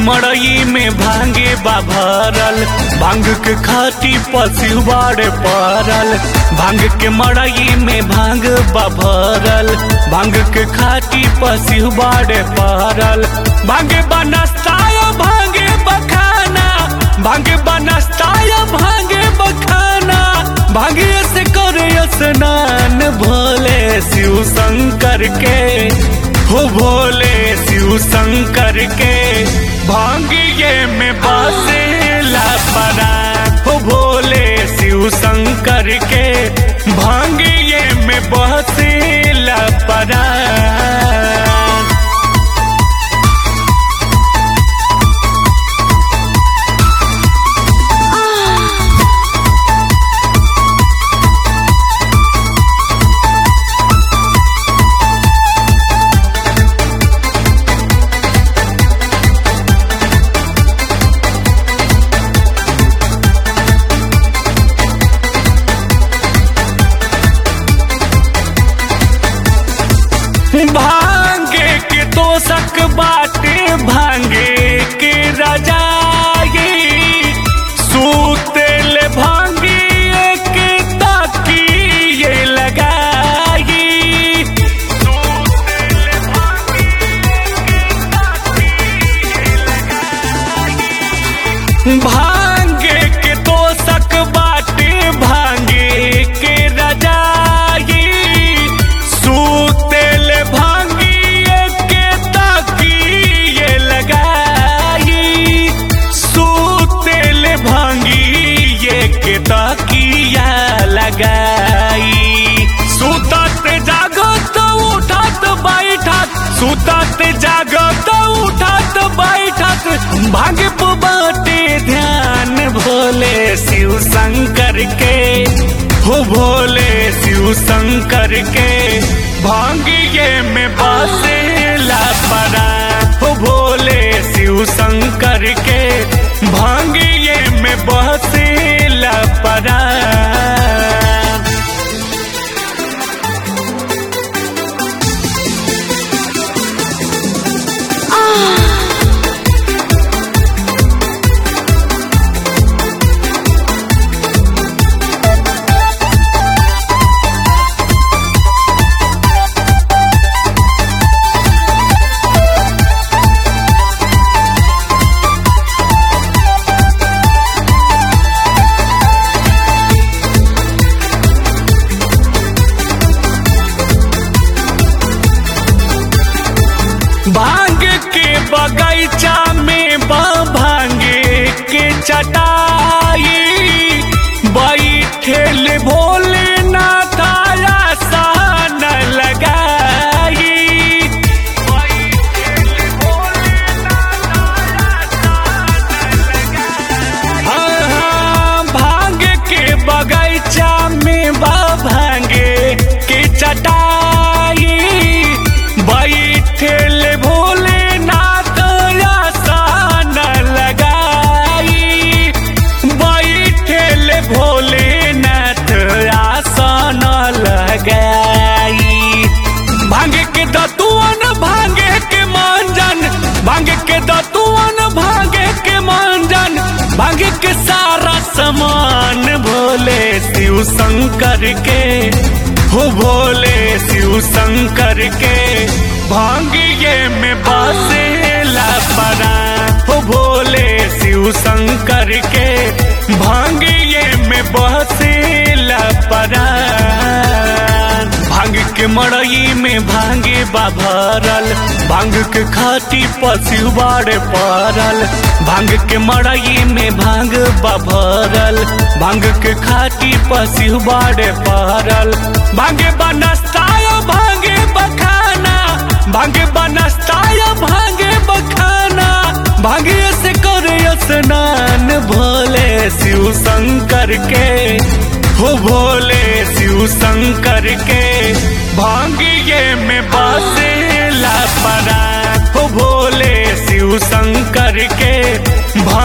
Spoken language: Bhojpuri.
मड़ई में भांगे बा भरल भांग के खाती पशु बाड़े पड़ल भांग के मड़ई में भांग बा भरल भांग के खाती पशु बाड़े पड़ल भांगे बनस्ताया भांगे बखाना भांगे बनस्ताया भांगे बखाना भांगे से करे स्नान भोले शिव शंकर के हो भोले शिव शंकर के भांगिए में बसेला परा हो भोले शिव शंकर के भांगिए में बसेला परा भांगे के तोषक बाटे भांगे के रजाई सूतेल भांगे के तकिए लगाई सूतेल भांगे भांगे के तोषक बाटे भांगे के रजाई सूतेल भांगिए के तकिए लगाई सूतेल भांगिए के तकिया लगाई सुतत जागत उठत बैठत सुतत जागत उठत बैठत भाग्य बाटे ध्यान भोले शिव शंकर के हो भोले शिव शंकर के भांगिए में बसेला परा हो भोले शिव शंकर के भांगिए में बसेला परा भांग के बगीचा में बा भांगे के चटाई बैठेल भोले नाथाया सान लगाई बैठेल हाँ, हाँ, भांग के बगीचा में बा भांगे के चटाई बैठेल भोलेनाथ आसन लगाई बैठेल भोलेनाथ आसन लगाई भांगे के दतुअन भांगे के मांजन भांगे के दतुअन भांगे के मांजन भांगे के सारा सामान भोले शिव शंकर के हो भोले शिव शंकर के भांगिए में बसेला परा हो भोले शिव शंकर के भांगिए में बसेला परा भांग के मड़ई में भांगे बा भरल भांग के खाती पशु बाड़े पड़ल भांग के मड़ई में भांग बा भरल भांग के खाती पशु बाड़े पड़ल भांगे बनस्ताया भांगे बखाना भांगे बनस्ताया भांगे बखाना भांगे से करे स्नान भोले शिव शंकर के हो भोले शिव शंकर के भांगिए में बसेला परा हो भोले शिव शंकर के भा